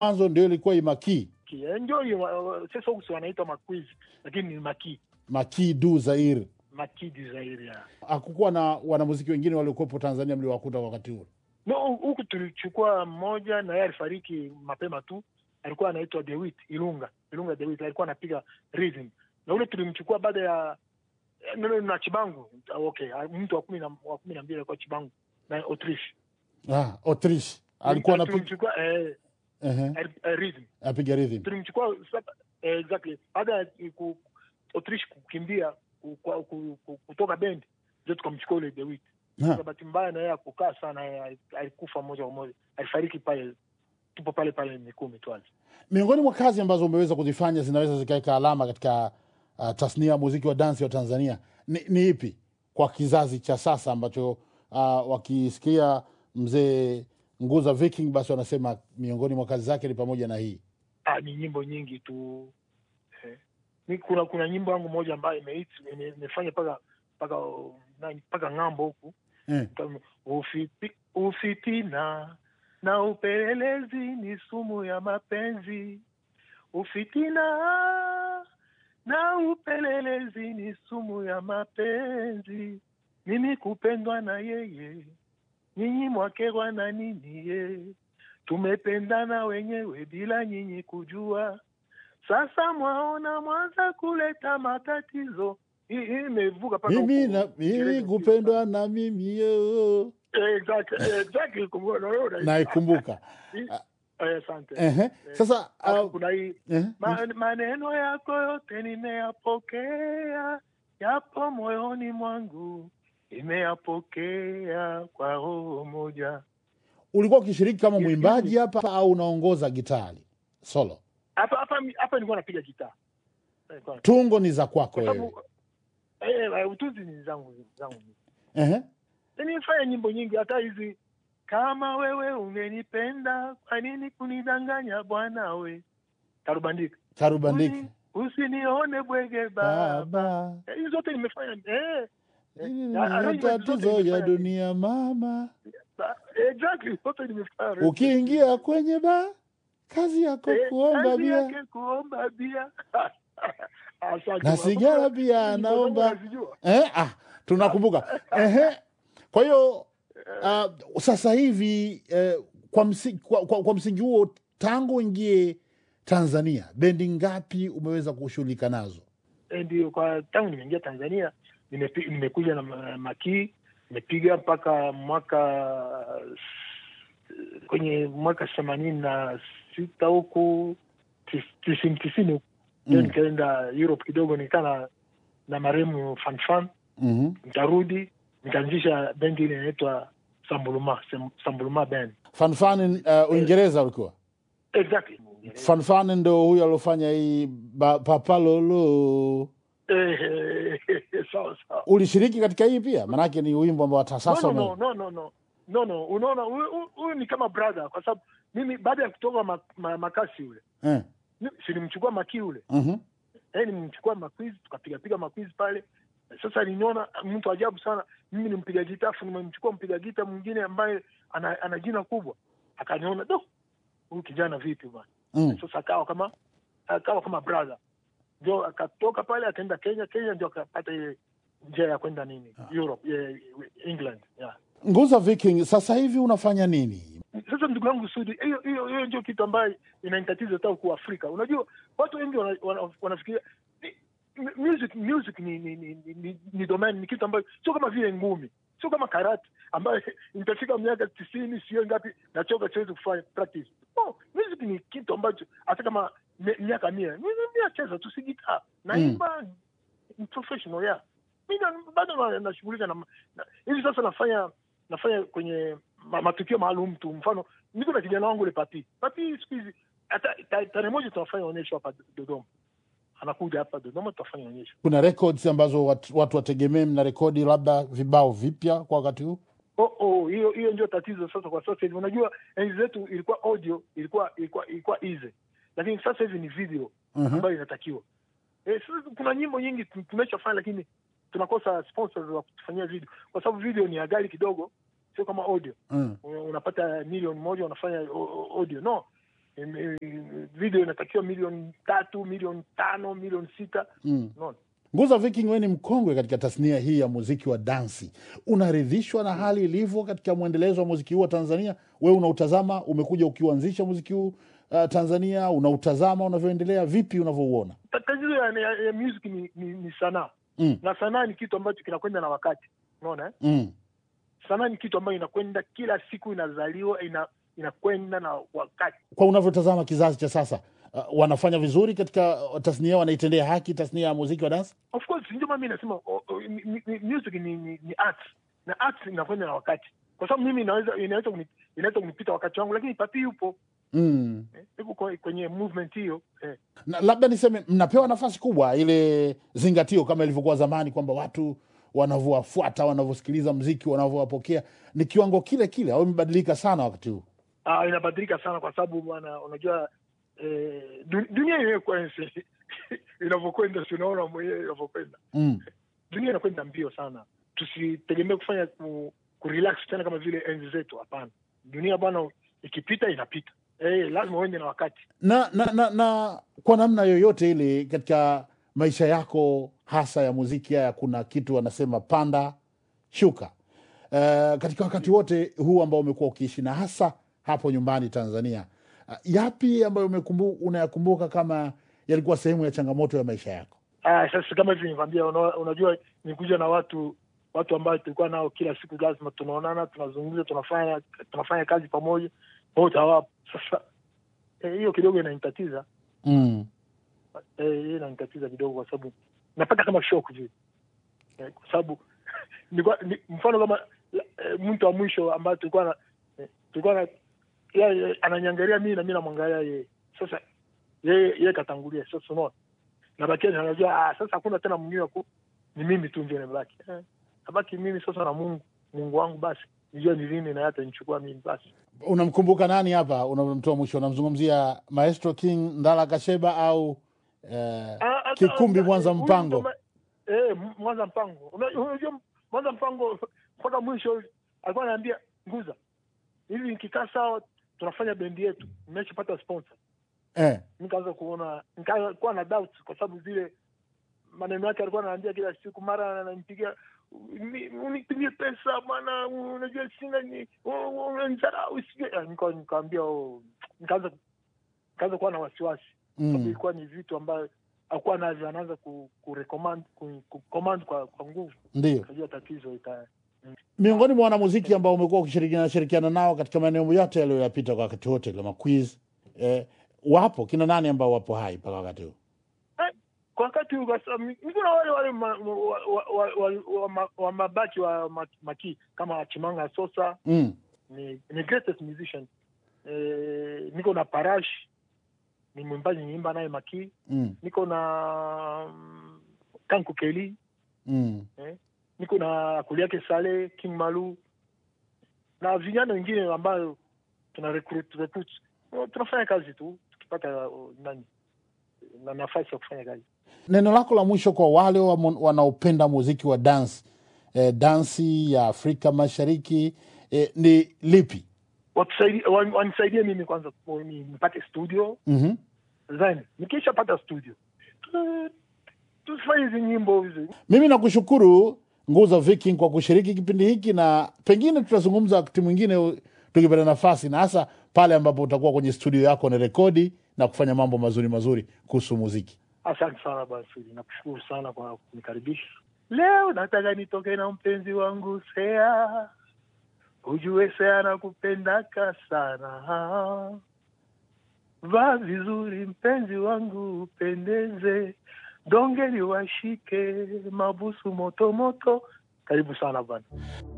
mwanzo ndio ilikuwa Imaki Ki- eh, ndio hiyo uh, sasa huku si wanaitwa makwiz lakini ni maki Maki du Zaire. makidi zaidi ya Hakukuwa na wanamuziki wengine waliokuwepo Tanzania mliowakuta wakati huo? no huku tulichukua mmoja na yeye alifariki mapema tu alikuwa anaitwa Dewit Ilunga Ilunga Dewit alikuwa anapiga rhythm na ule tulimchukua baada ya eh, no, no, na Chibangu okay mtu wa kumi na wa kumi na mbili alikuwa Chibangu na Autriche Ah, Autriche alikuwa anapiga tulimchukua eh, ehe, eh, eh, rhythm apiga rhythm. tulimchukua sasa, eh, exactly baada ya ku- Autriche kukimbia ku- kwa- ku- ku- kutoka bendi ndio tukamchukua ule Dewit Ha, kwa bahati mbaya na yeye akukaa sana, yeye alikufa moja kwa moja, alifariki pale, tupo pale pale Mikumi Twazi. Miongoni mwa kazi ambazo umeweza kuzifanya zinaweza zikaweka alama katika uh, tasnia ya muziki wa dansi wa Tanzania ni, ni ipi kwa kizazi cha sasa ambacho uh, wakisikia mzee Nguza Viking basi wanasema miongoni mwa kazi zake ni pamoja na hii Ah, ni nyimbo nyingi tu eh. Ni kuna kuna nyimbo yangu moja ambayo imehit ime- imefanya paka paka nani paka ng'ambo huku eh. Kama, ufipi, ufitina na upelelezi ni sumu ya mapenzi. Ufitina na upelelezi ni sumu ya mapenzi. Mimi kupendwa na yeye, nyinyi mwakerwa na nini ye? Tumependana wenyewe bila nyinyi kujua. Sasa mwaona mwanza kuleta matatizo. Hii hii imevuka mpaka mimi huko na mimi Uingereza. kupendwa na mimi yo Exactly, exactly. Kumbuka, na wewe unai- naikumbuka Eh, Asante. Ehe. Sasa Alafu uh, kuna hii eh, ma- maneno yako yote nimeyapokea, yapo moyoni mwangu, nimeyapokea kwa roho moja. ulikuwa ukishiriki kama Yes, mwimbaji hapa au unaongoza gitari solo? Hapa hapa hapa nilikuwa napiga gitaa Nilikuwa- Tungo ni za kwako kwa wewe. sababu eh, eh, utunzi ni zangu zangu. Ehe. Nimefanya nyimbo nyingi, hata hizi kama wewe ungenipenda, kwa nini kunidanganya bwana we? Tarubandika Karubandiki Uni- usinione bwege baba. baba, Eh, Hizi zote nimefanya eh, hili eh, ni arrangement zote matatizo ya nimefanya. dunia mama. Ba- exactly zote nimefanya. Ukiingia kwenye ba kazi yako Eh, kuomba kazi bia yake kuomba bia. Asante. na sigara pia Hizi nyimbo anaomba zangu nazijua. eh, ah, tunakumbuka ehe. Kwa hiyo uh, sasa hivi eh, kwa, msi, kwa, kwa, kwa msingi huo tangu uingie Tanzania bendi ngapi umeweza kushughulika nazo? Eh, Ndio, kwa tangu nimeingia Tanzania nimepi- nimekuja na ma- makii nimepiga mpaka mwaka kwenye mwaka themanini na sita huku tis- tisini tisini huku ndio Mm. nikaenda Europe kidogo nikaa na, na marehemu Fanfan mm nikarudi nikaanzisha bendi ile inaitwa Sambuluma Sem- Sambuluma band Fanfani uh, Uingereza ulikuwa exactly Fanfani ndo huyo aliofanya hii ba- papalolo. eh, eh, sawa sawa Ulishiriki katika hii pia, maanake ni wimbo ambao hata sasa no, no, ume- no, no, no, no, no. Unaona, huyu- huyu- huyu ni kama brother, kwa sababu mimi baada ya kutoka ma, ma, makasi ule eh. mi- si nimchukua maki ule mhm. eh, nimchukua makwiz tukapiga piga makwiz pale. Sasa niliona mtu ajabu sana, mimi ni mpiga gita, afu nimemchukua mpiga gita mwingine ambaye ana, ana jina kubwa, akaniona do, huyu kijana vipi bwana. Mm. Sasa akawa kama akawa kama brother, ndio akatoka pale akaenda Kenya. Kenya ndio akapata ile njia ya kwenda nini Europe, eh, England yeah. Nguza Viking, sasa hivi unafanya nini? Sasa ndugu yangu Sudi, hiyo hiyo hiyo ndio kitu ambayo inanitatiza hata huku Afrika. Unajua watu wengi wana- wana- wanafikiria ni- mu- music music ni ni, ni, ni, ni, ni domain ni kitu ambayo sio kama vile ngumi, sio kama karate ambayo nitafika miaka tisini sio ngapi nachoka siwezi kufanya practice. Oh, music ni kitu ambacho hata kama mi- miaka mia mimi nacheza tu si gitaa naimba ni professional yeah. Mi na- bado na- nashughulika na, na hivi sasa nafanya nafanya kwenye ma, matukio maalum tu. Mfano, niko na kijana wangu ule Papi. Papi siku hizi hata ta- tarehe moja tunafanya onyesho hapa Dodoma, anakuja hapa Dodoma, tutafanya onyesho. Kuna records ambazo watu, watu wategemee mna rekodi labda vibao vipya kwa wakati huu? Oh, oh, hiyo hiyo ndio tatizo sasa kwa sasa hivi. Unajua enzi zetu ilikuwa audio, ilikuwa ilikuwa ilikuwa easy, lakini sasa hivi ni video Mhm. ambayo inatakiwa. Eh, sasa kuna nyimbo nyingi tu- tumeshafanya, lakini tunakosa sponsors wa kutufanyia video, kwa sababu video ni ya ghali kidogo, sio kama audio. Mm. Una- unapata milioni moja unafanya o- o- audio no Im- im- video inatakiwa milioni tatu milioni tano milioni sita Mm. unaona Nguza Viking, wewe ni mkongwe katika tasnia hii ya muziki wa dansi, unaridhishwa na hali ilivyo katika mwendelezo wa muziki huu wa Tanzania? Wewe unautazama, umekuja ukiuanzisha muziki huu uh, Tanzania, unautazama unavyoendelea, vipi unavyouona? Ta- tatizo ya, ya, ya music ni, ni, ni sanaa Mm. na sanaa ni kitu ambacho kinakwenda na wakati unaona eh? Mm. sanaa ni kitu ambayo inakwenda kila siku inazaliwa ina inakwenda na wakati Kwa unavyotazama kizazi cha sasa, uh, wanafanya vizuri katika uh, tasnia, wanaitendea haki tasnia ya muziki wa dansi? of course ndio maana mimi nasema o- o- mi- mi- music ni, ni, ni art na art inakwenda na wakati kwa sababu mimi inaweza inaweza kuni- inaweza kunipita wakati wangu lakini papi yupo Mm. eh, yupo kwa- kwenye movement hiyo eh. na labda niseme mnapewa nafasi kubwa ile zingatio kama ilivyokuwa zamani kwamba watu wanavyowafuata wanavyosikiliza mziki wanavyowapokea ni kiwango kile kile au imebadilika sana wakati huu Ah, inabadilika sana kwa sababu bwana unajua eh, du- dunia yenyewe kwanza inavyokwenda si unaona mwenyewe inavyokwenda mm. dunia inakwenda mbio sana tusitegemee kufanya ku, kurelax tena kama vile enzi zetu hapana dunia bwana ikipita inapita eh, lazima uende na wakati na, na, na, na kwa namna yoyote ile katika maisha yako hasa ya muziki haya kuna kitu wanasema panda shuka uh, katika wakati wote huu ambao umekuwa ukiishi na hasa hapo nyumbani tanzania uh, yapi ambayo umekumbu- unayakumbuka kama yalikuwa sehemu ya changamoto ya maisha yako Ah, sasa kama hivi nikwambia, una, unajua nikuja na watu watu ambao tulikuwa nao kila siku, lazima tunaonana, tunazungumza, tunafanya tunafanya kazi pamoja, wote hawapo. Sasa eh, hiyo kidogo inanitatiza mm. eh, hiyo inanitatiza kidogo, kwa sababu napata kama shock vile eh, kwa sababu nilikuwa ni, mfano kama eh, mtu wa mwisho ambaye tulikuwa na eh, tulikuwa na yeye ananiangalia mimi na mimi namwangalia yeye. Sasa yeye yeye katangulia, sasa unaona nabakia anajua ah, sasa hakuna tena mwingine wa ku ni mimi tu ndio nimebaki eh, nabaki mimi sasa na Mungu Mungu wangu basi nijua ni lini na hata nichukua mimi basi unamkumbuka nani hapa unamtoa mwisho unamzungumzia maestro king ndala kasheba au eh, Ah, ah, kikumbi ah, mwanza huyu mpango ndo ma- eh, M- mwanza mpango Una- unajua mwanza mpango mpaka mwisho alikuwa anaambia nguza hivi nikikaa sawa tunafanya bendi yetu nimeshapata sponsor eh, nikaanza kuona nikakuwa na doubt kwa sababu zile maneno yake alikuwa anaambia kila siku mara ananipigia "Ni- unitumie pesa bwana unajua sina ni unanidharau sijui." Ah, nika- nikaambia oh, nikaanza nikaanza kuwa na wasiwasi sababu mm, ilikuwa ni vitu ambayo akuwa navyo anaanza ku, ku recommend ku, ku command kwa, kwa nguvu ndio kajua tatizo ita miongoni mwa wanamuziki ambao umekuwa ukishirikiana shirikiana nao katika maeneo yote yaliyoyapita kwa wakati wote kama quiz eh, wapo kina nani ambao wapo hai mpaka wakati huu kwa wakati huu kwa sababu ni- ni kuna wale wale ma, wa, wa, wa, wa, wa, ma- wa mabaki wa ma- maki kama Chimanga Sosa mm, ni, ni greatest musician eh, niko na Parash ni mwimbaji niimba naye maki mm, niko na mm, Kanku Keli mm. niko na Kuliake Sale King Malu na vijana wengine ambayo tuna recruit, recruit. tunafanya kazi tu tukipata uh, nani na nafasi ya kufanya kazi neno lako la mwisho kwa wale wamo- wanaopenda muziki wa dance eh, dansi ya afrika mashariki eh, ni lipi Watusaidie- wan- wanisaidie mimi kwanza ku- ni- nipate studio mm-hmm. then nikishapata studio tu- tufanye hizi nyimbo hizi mimi nakushukuru nguza viking kwa kushiriki kipindi hiki na pengine tutazungumza wakati mwingine tukipata nafasi na hasa pale ambapo utakuwa kwenye studio yako na rekodi na kufanya mambo mazuri mazuri kuhusu muziki asante sana basi nakushukuru sana kwa kunikaribisha leo nataka nitoke na mpenzi wangu sea ujue sea nakupendaka sana vaa vizuri mpenzi wangu upendeze dongeli washike mabusu motomoto karibu sana bana